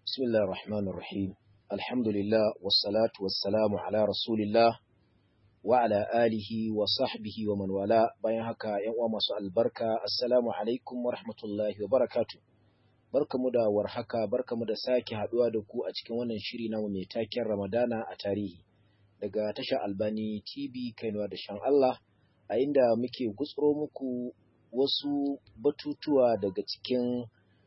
بسم الله الرحمن الرحيم الحمد لله والصلاة والسلام على رسول الله وعلى آله وصحبه ومن والاه bayan haka ‘yan uwa masu albarka assalamu alaikum wa rahmatullahi wa barakatu barkamu da warhaka barkamu da sake haduwa da ku a cikin wannan shiri na mai taken ramadana a tarihi daga tashar albani tv kainuwa da shan Allah a inda muke gutsuro muku wasu batutuwa daga cikin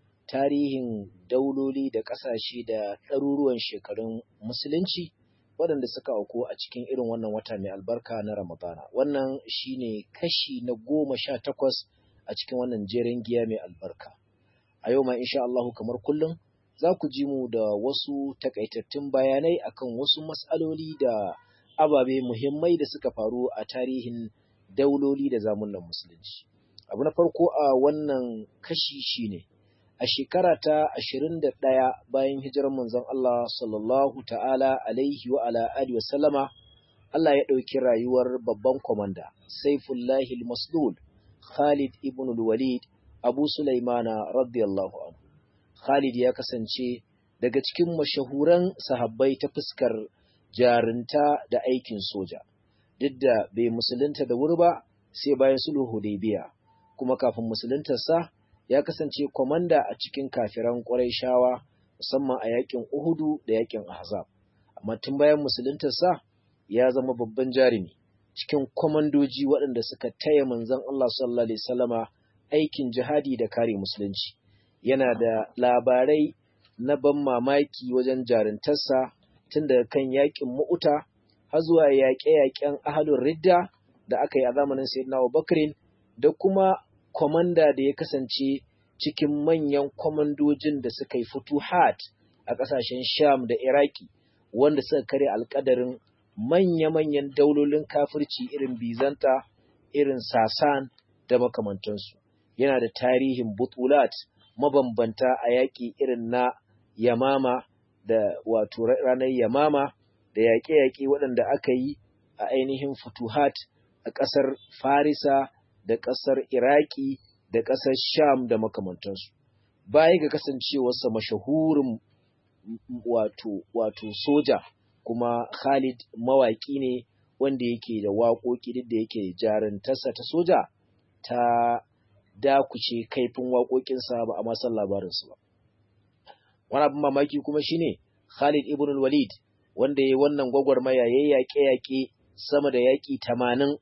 tarihin dauloli da ƙasashe da ɗaruruwan shekarun musulunci waɗanda suka auku a cikin irin wannan wata mai albarka na Ramadana. Wannan shine kashi na goma sha takwas a cikin wannan jerin giya mai albarka. A yau ma insha Allahu kamar kullum za ku ji mu da wasu takaitattun bayanai akan wasu matsaloli da ababe muhimmai da suka faru a tarihin dauloli da zamunan musulunci. Abu na farko a wannan kashi shine a shekara ta ashirin da ɗaya bayan hijirar manzon Allah sallallahu ta'ala alaihi wa ala alihi wa sallama Allah ya ɗauki rayuwar babban kwamanda Saifullahi al-Maslul Khalid ibn al-Walid Abu Sulaimana radiyallahu anhu Khalid ya kasance daga cikin mashahuran sahabbai ta fuskar jarinta da aikin soja duk da bai musulunta da wuri ba sai bayan sulhu Hudaybiya kuma kafin musuluntarsa ya kasance kwamanda a cikin kafiran shawa musamman a yakin Uhudu da yakin Ahzab. Amma tun bayan musuluntarsa ya zama babban jarumi cikin kwamandoji waɗanda suka taya manzon Allah sallallahu alaihi wasallama aikin jihadi da kare musulunci. Yana da labarai na ban mamaki wajen jaruntarsa tun daga kan yakin Mu'uta har zuwa yaƙe-yaƙen Ahlul Ridda da aka yi a zamanin Sayyidina Abubakar da kuma kwamanda da ya kasance cikin manyan kwamandojin da suka yi futuhat a ƙasashen Sham da Iraki wanda suka kare alƙadarin manya-manyan daulolin kafirci irin Bizanta, irin Sasan da makamantansu. Yana da tarihin butulat mabambanta a yaƙi irin na Yamama da wato ranar Yamama da yaƙe-yaƙe waɗanda aka yi a ainihin futuhat a ƙasar Farisa da ƙasar Iraki da ƙasar Sham da makamantansu. Baya ga kasancewarsa mashahurin wato, wato soja kuma Khalid mawaƙi ne wanda yake da waƙoƙi duk da yake jarantarsa ta soja ta dakuce kaifin waƙoƙinsa ba a masan labarinsu ba. Wani abin mamaki kuma shine Khalid ibn walid wanda ya yi wannan gwagwarmaya ya yaƙe-yaƙe sama da yaƙi tamanin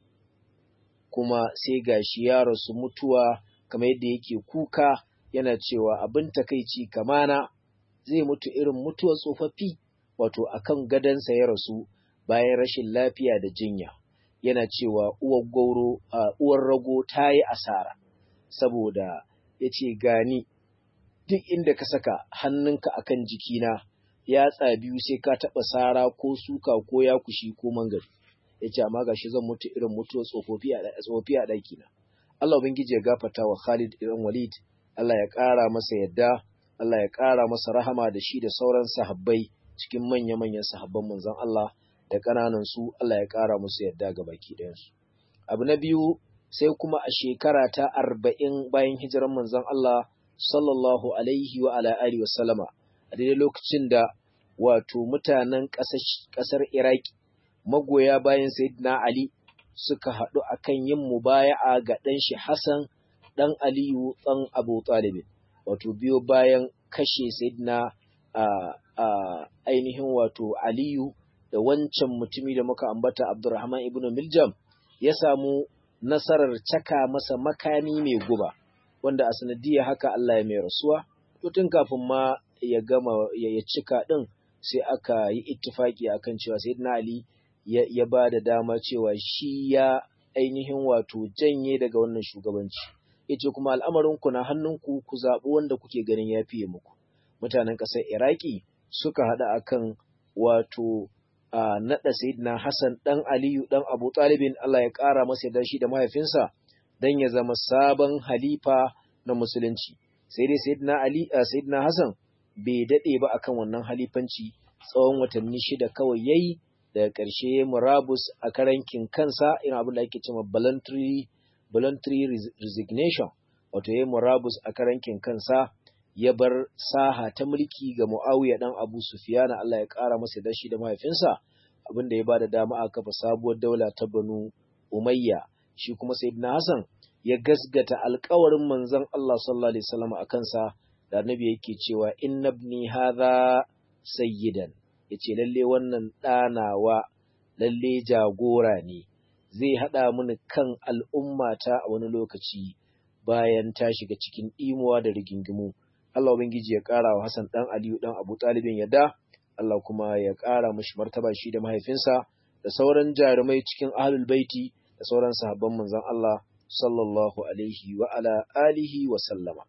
kuma sai gashi ya rasu mutuwa kamar yadda yake kuka yana cewa abin takaici kamana zai mutu irin mutuwar tsofaffi wato akan gadansa ya rasu bayan rashin lafiya da jinya yana cewa uwar gauro a uwar rago ta yi asara saboda ya ce gani duk inda ka saka hannunka akan jikina yatsa biyu sai ka taɓa sara ko suka ko yakushi ko mangari ya ce amma gashi zan mutu irin mutuwar tsofaffi a ɗakina Allah Ubangiji ya gafarta wa Khalid ibn Walid, Allah ya ƙara masa yadda, Allah ya ƙara masa rahama da shi da sauran sahabbai cikin manya-manyan sahabban manzon Allah da ƙananan su Allah ya ƙara musu yadda ga baki ɗayansu. Abu na biyu sai kuma a shekara ta arba'in bayan hijiran manzon Allah sallallahu alaihi wa ala alihi wa sallama a daidai lokacin da wato mutanen ƙasar Iraki magoya bayan Sayyidina Ali suka haɗu a kan yin mubaya'a ga ɗan shi Hassan ɗan Aliyu ɗan Abu Talibin, wato biyo bayan kashe Sayyidina a, a ainihin wato Aliyu da wancan mutumi da muka ambata Abdurrahman ibn Miljam ya samu nasarar caka masa makami mai guba, wanda a sanadiyar haka Allah ya mai rasuwa, to tun kafin ma ya gama ya cika ɗin sai aka yi ittifaki akan cewa Sayyidina Ali ya, ya ba da dama cewa shi ya ainihin wato janye daga wannan shugabanci yace kuma al'amarinku na hannunku ku zaɓi wanda kuke ganin ya fiye muku mutanen ƙasar iraki suka haɗa akan wato a naɗa sayyidina hassan ɗan aliyu ɗan abu ɗalibin allah ya ƙara masa yarda shi da mahaifinsa don ya zama sabon halifa na musulunci sai dai sayyidina ali a sayyidina hassan bai daɗe ba akan wannan halifanci tsawon watanni shida kawai yayi daga ƙarshe murabus a karankin kansa irin abin da ake cewa voluntary voluntary resignation wato yayi murabus a karankin kansa ya bar saha ta mulki ga Muawiya dan Abu Sufyan Allah ya ƙara masa dashi da mahaifinsa abinda ya bada dama a kafa sabuwar daula ta Banu Umayya shi kuma Sayyidina Hassan ya gasgata alƙawarin manzon Allah sallallahu alaihi wasallam a kansa da Annabi yake cewa inna ibni hadha sayyidan yace lalle wannan ɗanawa lalle jagora ne zai haɗa mini kan al'ummata a wani lokaci bayan ta shiga cikin ɗimuwa da rigingimu Allah Ubangiji ya ƙara wa Hassan ɗan Aliyu ɗan Abu Talibin yadda, Allah kuma ya ƙara mashi martaba shi da mahaifinsa da sauran jarumai cikin ahlul baiti da sauran sahabban manzon Allah sallallahu alaihi wa ala alihi wa sallama.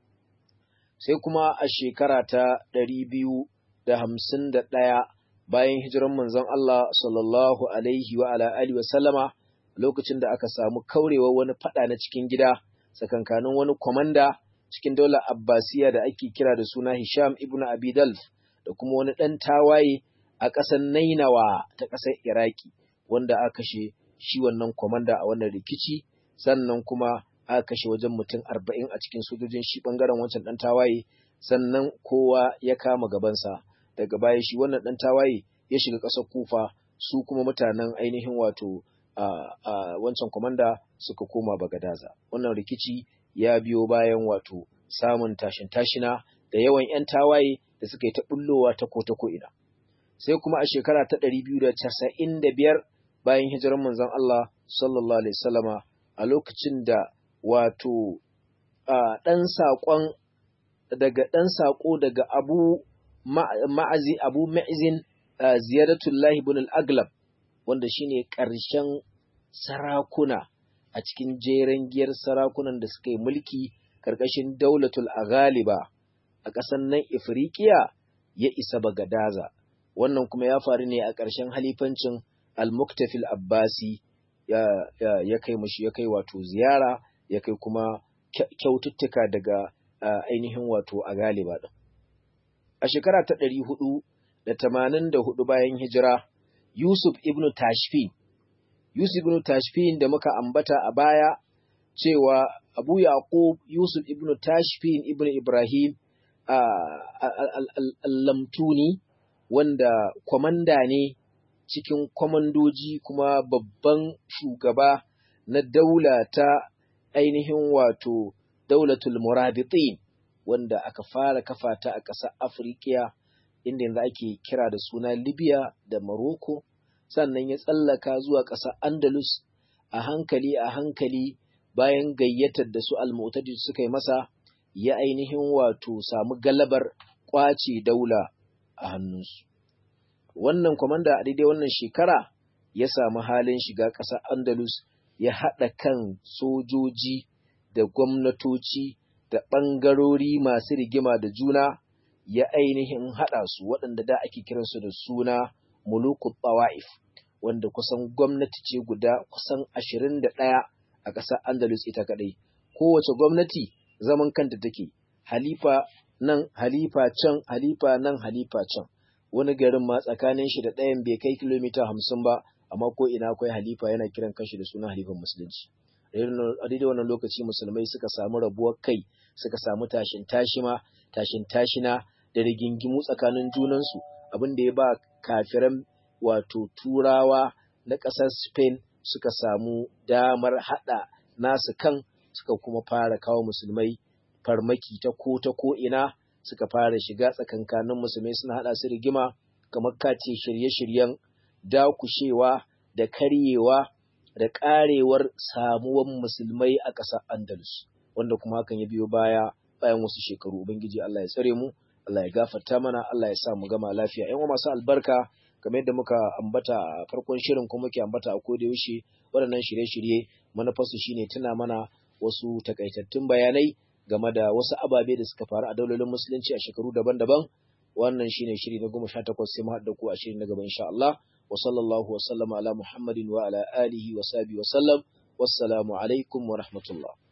Sai kuma a shekara ta ɗari biyu da hamsin da ɗaya bayan hijiran manzon Allah sallallahu alaihi wa ala alihi wa sallama lokacin da aka samu kaurewa wani faɗa na cikin gida tsakankanin wani kwamanda cikin daular Abbasiya da ake kira da suna Hisham ibn Abi Dalf da kuma wani ɗan tawaye a ƙasar Nainawa ta ƙasar Iraki wanda aka kashe shi wannan komanda a wannan rikici sannan kuma aka kashe wajen mutum arba'in a cikin sojojin shi ɓangaren wancan ɗan tawaye sannan kowa ya kama gabansa daga baya shi wannan ɗan tawaye ya shiga ƙasar Kufa su kuma mutanen ainihin wato a wancan komanda suka koma Bagadaza wannan rikici ya biyo bayan wato samun tashin tashina da yawan 'yan tawaye da suka yi ta bullowa ta ko ta ko'ina. Sai kuma a shekara ta ɗari biyu da casa'in da biyar bayan hijirar manzon Allah sallallahu Alaihi wasallama a lokacin da wato ɗan saƙon daga ɗan saƙo daga abu ma'azi abu ma'izin ziyaratullahi ibn al-aglab wanda shine ƙarshen sarakuna a cikin jeren giyar sarakunan da suka yi mulki ƙarƙashin daulatul aghaliba a ƙasar nan Ifriqiya ya isa Bagadaza wannan kuma ya faru ne a ƙarshen halifancin Al-Muktafil Abbasi ya, ya, ya kai mushi ya kai wato ziyara ya kai kuma kyaututtuka daga uh, ainihin wato aghaliba din a shekara ta ɗari hudu da tamanin da hudu bayan hijira Yusuf ibn Tashfin Yusuf ibn Tashfin da muka ambata a baya cewa Abu Yaqub Yusuf ibn Tashfin ibn Ibrahim al-Lamtuni wanda kwamanda ne cikin kwamandoji kuma babban shugaba na daula ta ainihin wato daulatul murabitin wanda aka fara kafa ta a ƙasar Afirka inda yanzu ake kira da suna Libya da Morocco sannan ya tsallaka zuwa ƙasar Andalus a hankali a hankali bayan gayyatar da su almutadi suka yi masa ya ainihin wato samu galabar ƙwace daula a hannunsu. Wannan kwamanda a daidai wannan shekara ya samu halin shiga ƙasar Andalus ya haɗa kan sojoji da gwamnatoci da ɓangarori masu rigima da juna ya ainihin haɗa su waɗanda da ake kiransu da suna mulukul Tawa'if. wanda kusan gwamnati ce guda kusan ashirin da ɗaya a ƙasar Andalus ita kaɗai. Kowace gwamnati zaman kanta take, halifa nan, halifa can, halifa nan, halifa can. Wani garin ma tsakanin shi da ɗayan bai kai kilomita hamsin ba, amma ko ina akwai halifa yana kiran kanshi da suna halifan musulunci. A daidai wannan lokaci musulmai suka samu rabuwar kai, suka samu tashin tashima, tashin tashina da rigingimu tsakanin junansu, abin da ya ba kafiran wato turawa na ƙasar Spain suka samu damar haɗa nasu kan suka kuma fara kawo musulmai farmaki ta ko ta ko ina suka fara shiga tsakankanin musulmai suna haɗa su rigima kamar kace shirye-shiryen dakushewa da karyewa da ƙarewar samuwan musulmai a ƙasar Andalus wanda kuma hakan ya biyo baya bayan wasu shekaru ubangiji Allah ya tsare mu Allah ya gafarta mana Allah ya sa mu gama lafiya ƴan masu albarka kamar yadda muka ambata a farkon shirin kuma muke ambata a koda yaushe waɗannan shirye-shirye manufarsu shine tuna mana wasu takaitattun bayanai game da wasu ababe da suka faru a daulolin musulunci a shekaru daban-daban wannan shine shiri na goma sha takwas sai mu haɗa ku a shiri na gaba insha Allah wa sallallahu wa sallama ala muhammadin wa ala alihi wa sahbihi wa sallam wassalamu alaikum wa rahmatullah